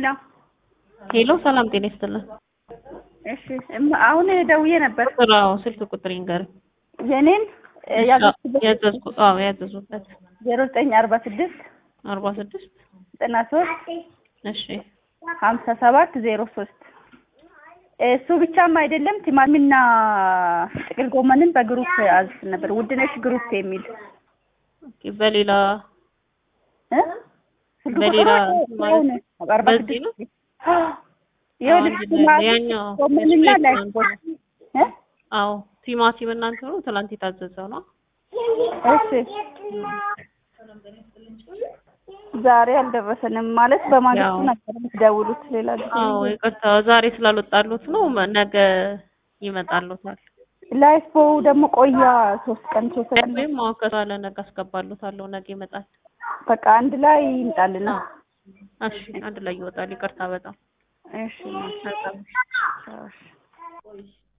ሄሎ ሄሎ ሰላም ጤና ይስጥልን። እሺ እም- አሁን ደውዬ ነበር። ቁጥራው ስልክ ቁጥር ይንገር። የኔን ያዘዝኩበት ያዘዝኩ አዎ ያዘዙበት ዜሮ ዘጠኝ አርባ ስድስት አርባ ስድስት ዘጠና ሶስት እሺ ሀምሳ ሰባት ዜሮ ሶስት እሱ ብቻም አይደለም ቲማቲምና ጥቅል ጎመንን በግሩፕ አዝስ ነበር። ውድነሽ ግሩፕ የሚል ኦኬ በሌላ እ? ስልክ በሌላ ቁጥሩ ማለት አሁን አርባ በዚህ ነው? ስድስት ይኸውልሽ አንድ ላይ ቲማቲም ያኛው ጎመንና የስፕሬስ ላይፍ ነው። ቦይ እ? አዎ ቲማቲም እናንተ ነው ትላንት የታዘዘው ነው። እሺ ዛሬ አልደረሰንም ማለት በማግስቱ ያው። ነበር የምትደውሉት ሌላ ጊዜ አዎ ይቅርታ ዛሬ ስላልወጣሉት ነው። ነገ ይመጣሉታል። ላይፍ ቦው ደግሞ ቆያ ሶስት ቀን ሶስት ቀን ወይም አሁን ከሳለ ነገ አስገባሉታለሁ። ነገ ይመጣል። በቃ አንድ ላይ ይምጣልና እሺ አንድ ላይ ይወጣል። ይቅርታ በጣም እሺ በጣም እሺ